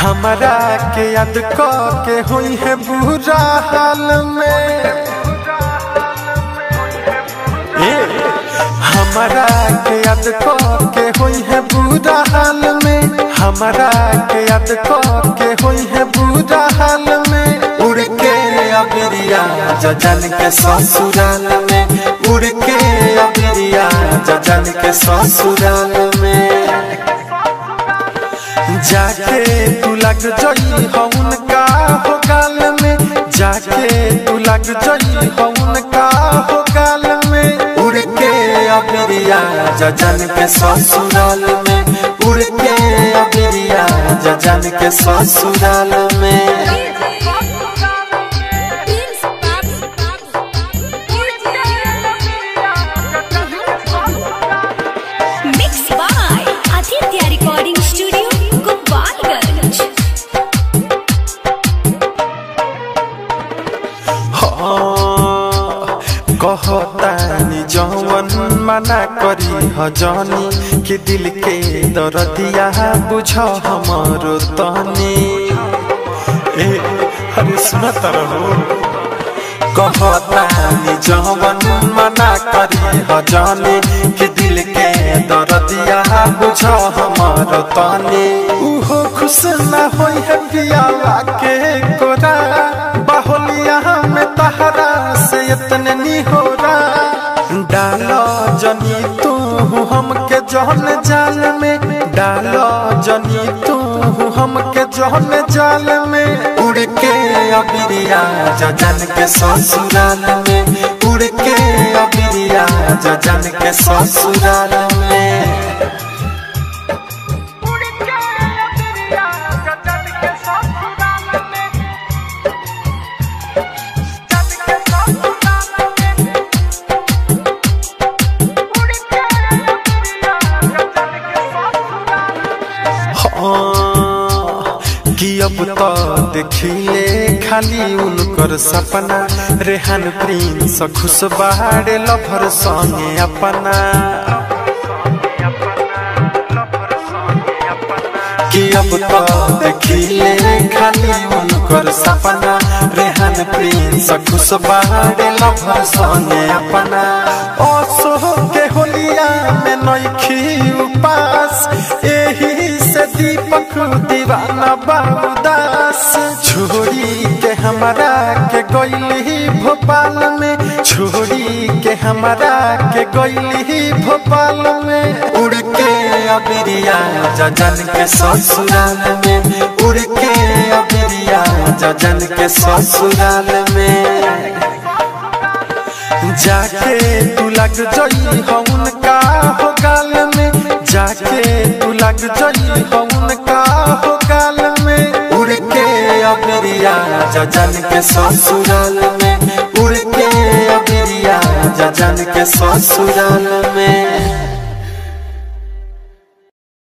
हमरा के याद क के हुई है बुरा हाल में ए हमरा के याद क के हुई है बुरा हाल में हमरा के याद क के हुई है बुरा हाल में उड़ के अबिरिया जजन के ससुराल में उड़ के अबिरिया जजन के ससुराल में जाके तू लग जई हउन का हो गाल में जाके तू लग जई हउन का हो गाल में उड़ के अबिरिया जजन के ससुराल में उड़ के अबिरिया जजन के ससुराल में Mixed by Aditya Recording Studio, Gopalganj. हाँ, कहतानी जवन मना करी हजनी कि दिल के दरदिया बुझ हमरो तनी ए अरे सुनत रहो कहतानी जवन मना करी हजनी कि दिल के दरदिया बुझ हमरो तनी उहो खुश ना होई है पियावा के कोरा बाहुलिया में तहरा से इतने नी हो डालो जनी तू हमके जहन जाल में डालो जनी तू हमके जहन जाल में उड़ के अबिरिया जजन के ससुराल में उड़ के अबिरिया जजन के ससुराल में हाँ, कि अब तो देखिले खाली उनकर सपना रेहान प्रिंस खुश बाहरे लभर संगे अपना कि अब तो देखिले खाली उनकर सपना रेहान प्रिंस खुश बाहरे लभर संगे अपना असो के होलिया में नइखी उपास एही से दीपक दीवाना बाबूदास छोड़ी के हमारा के गईली भोपाल में छोड़ी के हमारा के गईली भोपाल में उड़ के अबिरिया जजन के ससुराल में उड़ के अबिरिया जजन के ससुराल में जाके तू लग जई हउन का हो गाल में जाके तू लग जई हउन का हो गाल में उड़ के अबिरिया जजन के ससुराल में उड़ के अबिरिया जजन के ससुराल में